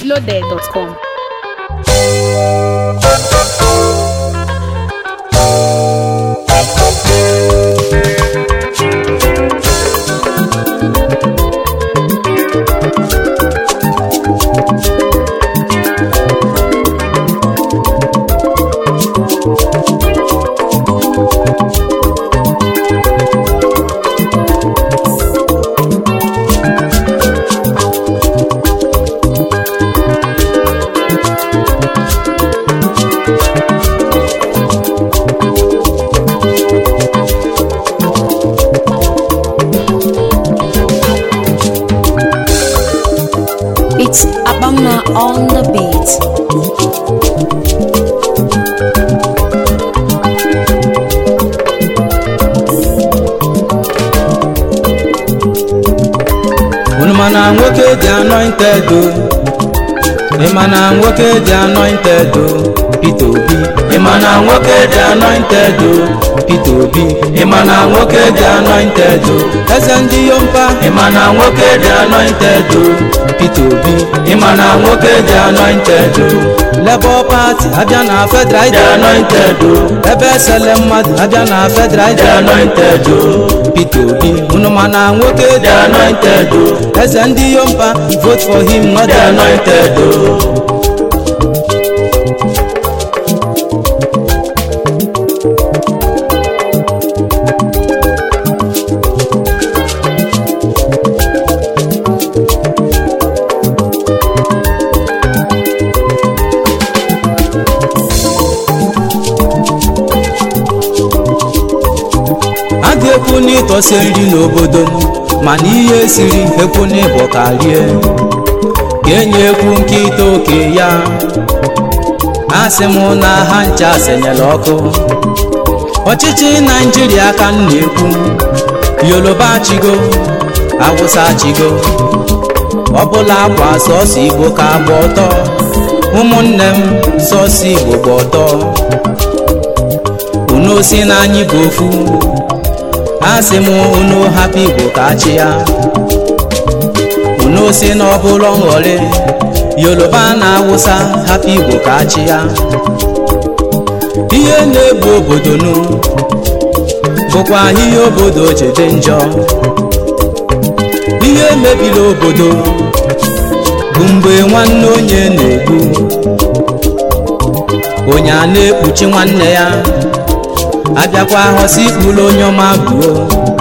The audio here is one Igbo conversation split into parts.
mintloaded.com. It's Abama on the beat. unu ma na nwoke dị anointed o ị ma na nwoke dị anointed o Peter Obi ị ma na nwoke dị anointed o Peter Obi ị ma na nwoke dị anointed o eze ndị yompa ị ma na nwoke dị anointed o Peter Obi ị ma na nwoke dị anointed o Labour Party abịa na federal dị anointed o ebe esele mmadụ abịa na federal dị anointed o Peter Obi unu ma na nwoke dị anointed o eze ndị yompa vote for him not dị anointed o a ga-ekwu n'ịtọsi nri n'obodo m mana ihe siri ekwu n'ịbọ ka rie ga-enye ekwu nkịta oke ya asị m na ha ncha senyere ọkụ ọchịchị naijiria ka m na-ekwu yoruba chigo awụsa chigo ọbụla akwa sọsọ igbo ka gba ọtọ ụmụnne m sọsọ igbo gba ọtọ unu si na anyị bụ ofu asị m unu hapụ igbo ka achị ya unu si na ọbụla nghọrị yoruba na awụsa hapụ igbo ka achị ya ihe na-egbu obodo nu bụkwa ihe obodo ji dị njọ ihe mebiri obodo bụ mgbe nwanne onye na-egbu onye a na-ekpuchi nwanne ya abịakwa hosi ikpuru onye ọma gbuo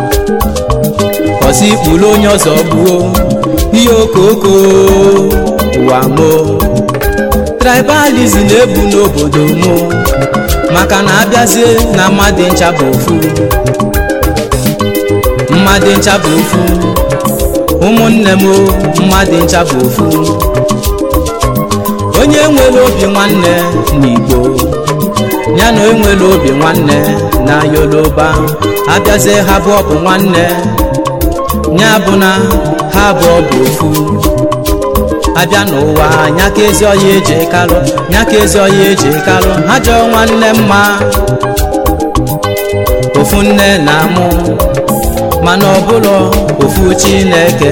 hosi ikpuru onye ọzọ gbuo ihe okoko ụwa mo tribalism na-ebu n'obodo mo maka na abịazie na mmadụ ncha bụ ofu mmadụ ncha bụ ofu ụmụnne m o, mmadụ ncha bụ ofu onye nwere obi nwanne n'igbo ya na enwere obi nwanne na yoruba abịazie ha abụọ bụ nwanne ya bụ na ha abụọ bụ ofu abịa n'ụwa nya ka ezi ọya eji kalụ nya ka ezi ọya eji kalụ ha jọọ nwanne mma ofu nne na amụ mana ọbụlọ ofu chineke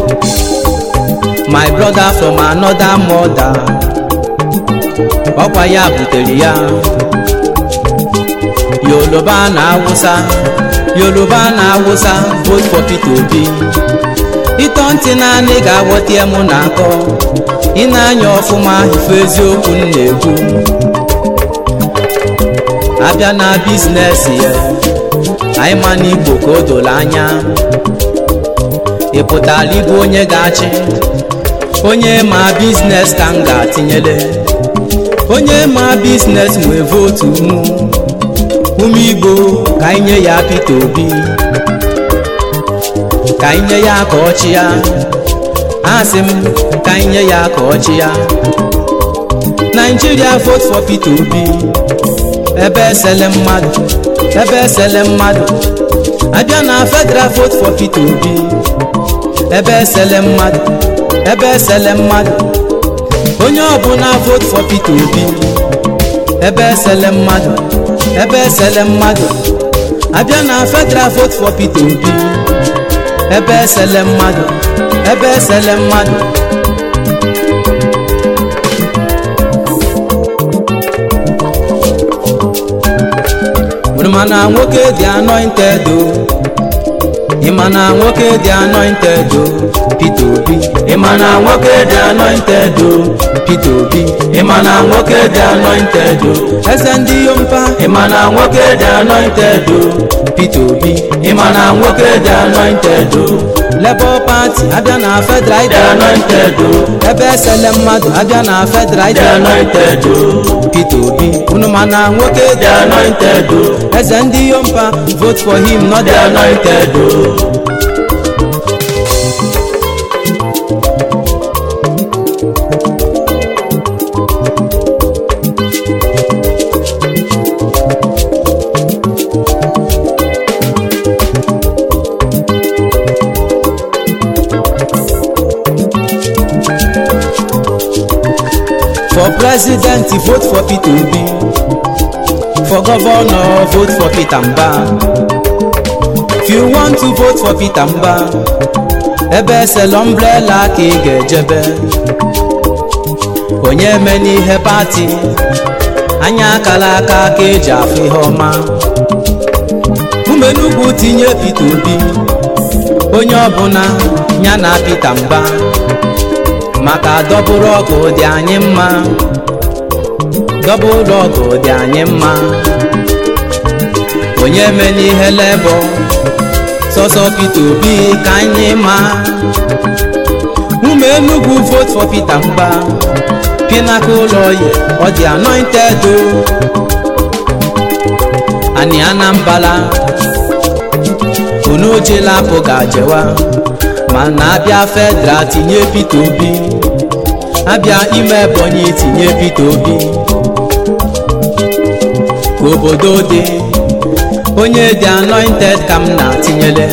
my brother from another mother ọkwa ya butere ya yoruba na awụsa yoruba na awụsa vote for Peter Obi ịtọ ntị naanị ga-aghọta mụ na akọ ị na-anya ọfụma ife eziokwu m na-ekwu abịa na biznes ya anyị ma n'igbo ka o doro anya ị pụtara ịbụ onye ga-achị onye ma biznes ka m ga-atinyere onye ma biznes nwee votu mụ ụmụ igbo ka anyị nye ya Peter Obi ka anyị nye ya ka ọchị ya asị m ka anyị nye ya ka ọchị ya Nigeria vote for Peter Obi ebe esele mmadụ ebe esele mmadụ abịa na federal vote for Peter Obi ebe esele mmadụ ebe esele mmadụ onye ọbụla vote for Peter Obi ebe esele mmadụ ebe esele mmadụ abịa na federal vote for Peter Obi ebe esele mmadụ ebe esele mmadụ na nwoke dị anointed o ịma na nwoke dị anointed o Peter Obi ịma na nwoke dị anointed o Peter Obi ịma na nwoke dị anointed o eze ndị yompa ịma na nwoke dị anointed o Peter Obi ịma na nwoke dị anointed o Labour Party abịa na federal dị anointed o ebe esele mmadụ abịa na federal dị anointed o Peter Obi unu ma na nwoke dị anointed o eze ndị yompa vote for him not dị anointed o For president, vote for Peter Obi. For governor, vote for Peter Mba. If you want to vote for Peter Mba, ebe esela umbrella ka ị ga-ejebe. Onye eme n'ihe pati, anya akala aka ka eji afụ ihe ọma. Umenugwu tinye Peter Obi, onye ọbụla ya na Peter Mba. maka dọbụrụ ọgụ dị anyị mma dọbụrụ ọgụ dị anyị mma onye me n'ihe lebọ sọsọ Peter Obi ka anyị ma ụmụ Enugu vote for Peter Mba pinaka ụlọ yi ọ dị anointed o ani Anambra unu ojela apụ ga-ajewa mana abịa federal tinye Peter Obi abịa ime Ebonyi tinye Peter Obi ka obodo dị onye dị anointed ka m na-atinyele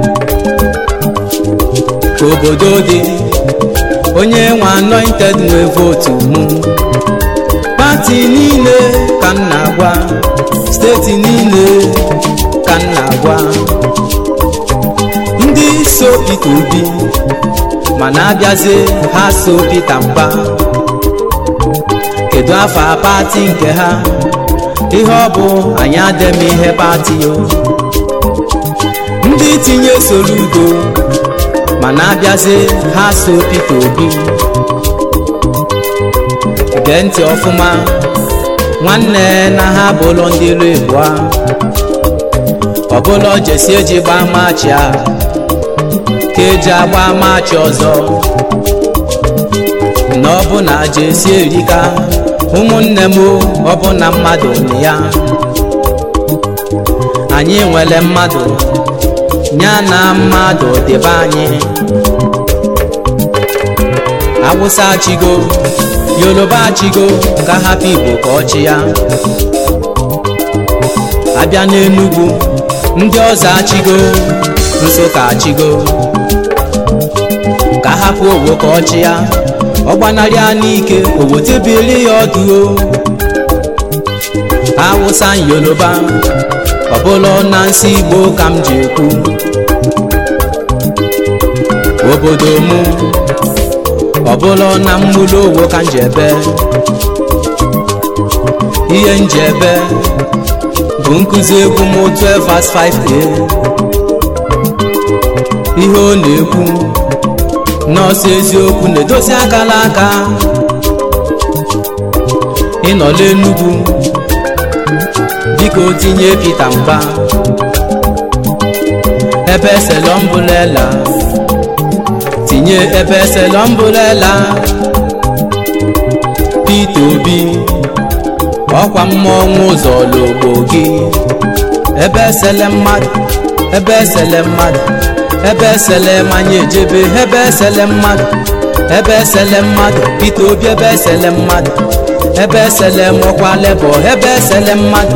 ka obodo dị onye nwe anointed nwe votu mụ pati niile ka m na-agwa steeti niile ka m na-agwa ndị so Peter Obi mana abịazie ha so Peter Mba kedu afa pati nke ha ihe ọ bụ anyị adem ihe pati o ndị tinye Soludo mana abịazie ha so Peter Obi gee ntị ọfụma nwanne na ha bụlọ ndị ilu ịbụa ọbụla jesi eji gbaa maachị a ka eji agba maachị ọzọ na ọbụna jesi erika ụmụnne m ọbụna mmadụ na ya anyị nwere mmadụ ya na mmadụ dịbe anyị awụsa chigo yoruba chigo ka hapụ igbo ka ọchị ya abịa n'enugwu ndị ọzọ achigo nsụka achigo ka hapụ owo ka ọchị ya ọ gbanarị ya n'ike owo tebili ya ọdụ awụsa yoruba ọbụla na nsị igbo ka m ji ekwu obodo mụ ọbụla na mmụlụ owo ka m ji ebe ihe m ji ebe bụ nkụzi egwu m 12 verse 5a ihe ọ na-ekwu nọọsụ eziokwu na-edozi akala aka ịnọla Enugu biko tinye Peter Mba ebe selọmbụlela tinye ebe selọmbụlela Peter Obi ọkwa mmọnwụ ụzọ logbo gị ebe esele mmadụ ebe esele mmadụ ebe esele manya ejebe ebe esele mmadụ ebe esele mmadụ Peter Obi ebe esele mmadụ ebe esele mọkwa lebọ ebe esele mmadụ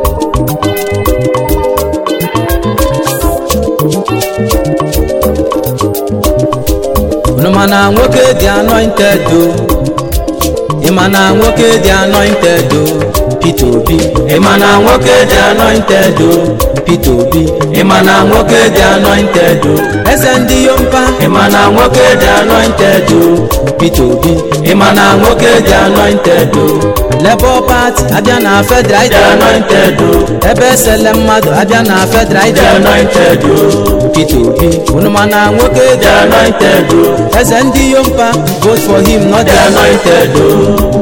unu mana nwoke dị anointed o ịma na nwoke dị anointed o Peter Obi ịma na nwoke dị anointed o Peter Obi ịma na nwoke dị anointed o eze ndị yompa ịma na nwoke dị anointed o Peter Obi ịma na nwoke dị anointed o Labour Party abịa na federal dị anointed o ebe esele mmadụ abịa na federal dị anointed o Peter Obi unu ma na nwoke dị dị anointed o eze ndị yompa vote for him not dị the anointed o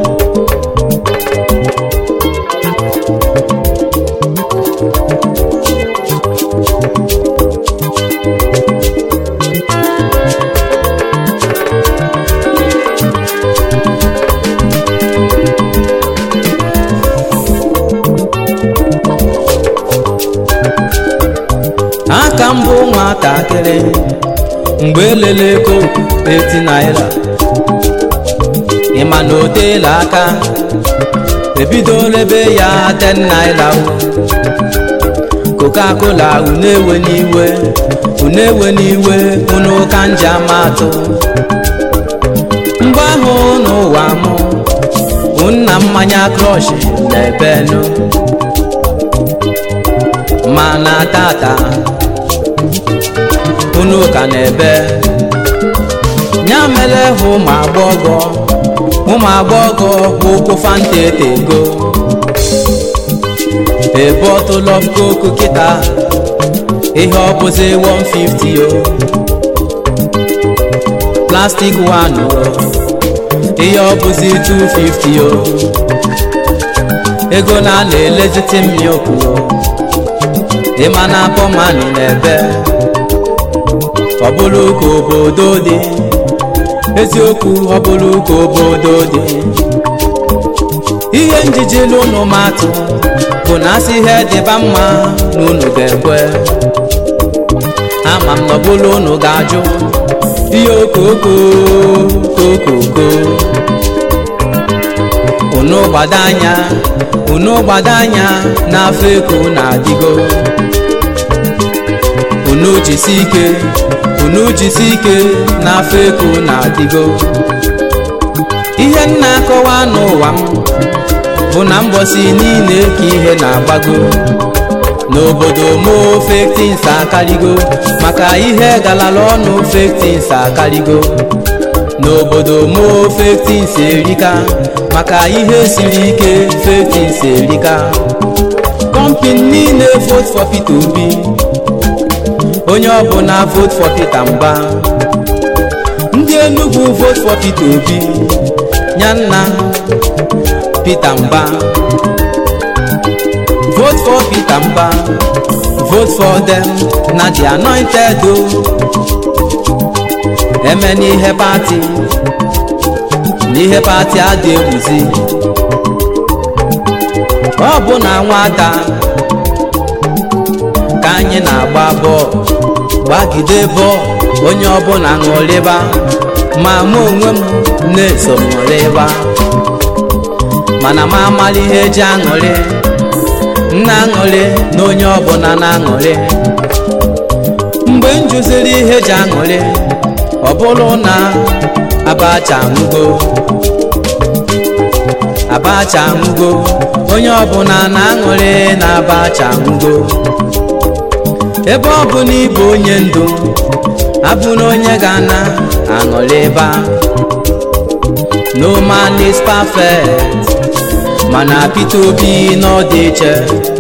aka mbụ nwatakịrị mgbe elele ego 80 naira ịma na o teela aka ebidola ebe ya 10 naira o. coca-cola unu ewe n'iwe unu ewe n'iwe unu ka nji amatụ mgbe ahụ n'ụwa mụ nna mmanya krọsh na-ebenu mana tata unu ka na-ebe ya mere hụ ụmụ agbọghọ ụmụ agbọghọ bụ ụkwụ fanta etego a bottle of coke kịta ihe ọ bụzi 150 o plastic one o ihe ọ bụzi 250 o ego na a na-eleziti mmioku o ịma na pọmani na-ebe ọ bụrụ ka obodo dị eziokwu ọ bụrụ ka obodo dị ihe njiji n'ụnụ matụ bụ na asị ihe dịba mma na unu ga-ekwe ama m na ọ bụrụ unu ga-ajụ ihe okoko kokoko unu gbado anya unu gbado anya n'afọ eko na-adịgo unu jisi ike unu jisi ike n'afọ eko na-adịgo ihe m na-akọwa n'ụwa m bụ na mbọsi niile ka ihe na-agbago n'obodo mo fake things akarigo maka ihe galala ọnụ fake things akarigo n'obodo mo fake things erika maka ihe siri ike fake things erika kọmpini niile vote for Peter Obi onye ọbụla vote for Peter Mba ndị Enugu vote for Peter Obi nyanna Peter Mba vote for Peter Mba vote for them na the anointed o eme n'ihe pati n'ihe pati adị egwuzi ọ bụ na nwata ka anyị na-agba bọọlụ gbagide bọọlụ onye ọbụla ṅụrịba ma mụ onwe m na-eso ṅụrịba mana m amala ihe eji aṅụrị m na-aṅụrị na onye ọbụla na-aṅụrị mgbe m jụziri ihe eji aṅụrị ọ bụrụ na abacha nwugo abacha nwugo onye ọbụla na-aṅụrị na abacha nwugo ebe ọ bụ na ịbụ onye ndu abụ na onye ga-ana aṅụrị ebe a. no man is perfect mana Peter Obi nọ dị iche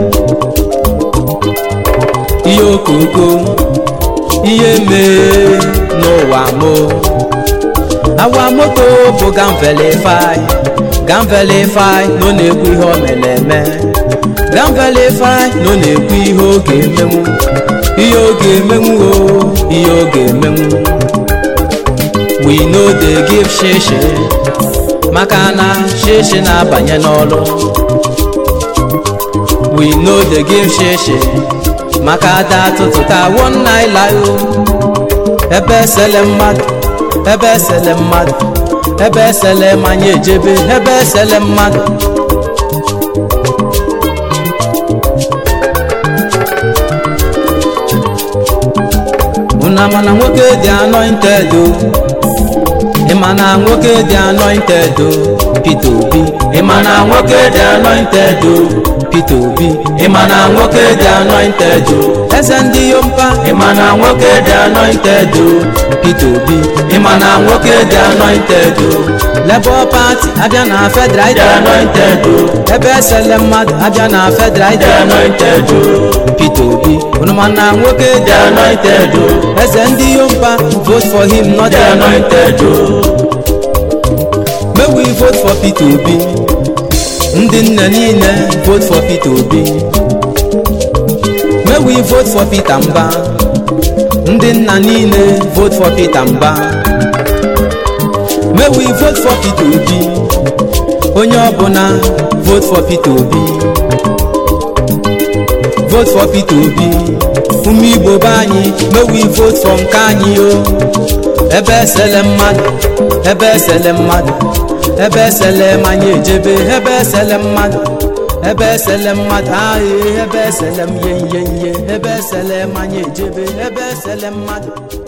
ihe okoko ihe mee n'ụwa mo awa moto bụ gamvelify gamvelify nọ na-ekwu ihe o mere eme gamvelify nọ na-ekwu ihe ọ ga-emenwu ihe ọ ga-emenwu o ihe ọ ga-emenwu we no dey give shishi maka na shishi na-abanye n'ọrụ we no dey give shishi maka ada tụtụta one naira o ebe esele mmadụ ebe esele mmadụ ebe esele manya ejebe ebe esele mmadụ unu ama na nwoke dị anointed o ị ma na nwoke dị anointed o Peter Obi ị ma na nwoke dị anointed o Peter Obi ị ma na nwoke dị anointed o eze ndị yompa ị ma na nwoke dị anointed o Peter Obi ị ma na nwoke dị anointed o Labour Party abịa na federal dị anointed o ebe esele mmadụ abịa na federal dị anointed o Peter Obi unu ma na nwoke dị dị anointed o eze ndị yompa vote for him not dị anointed o May we vote for Peter Obi ndị nne niile vote for Peter Obi May we vote for Peter Mba ndị nna niile vote for Peter Mba May we vote for Peter Obi onye ọbụla vote for Peter Obi vote for Peter Obi ụmụ Igbo be anyị may we vote for nke anyị o ebe esele mmadụ ebe esele mmadụ ebe esele manya ejebe ebe esele mmadụ ebe esele mmadụ ahụ ebe esele m ihe ihe ihe ebe esele manya ejebe ebe esele mmadụ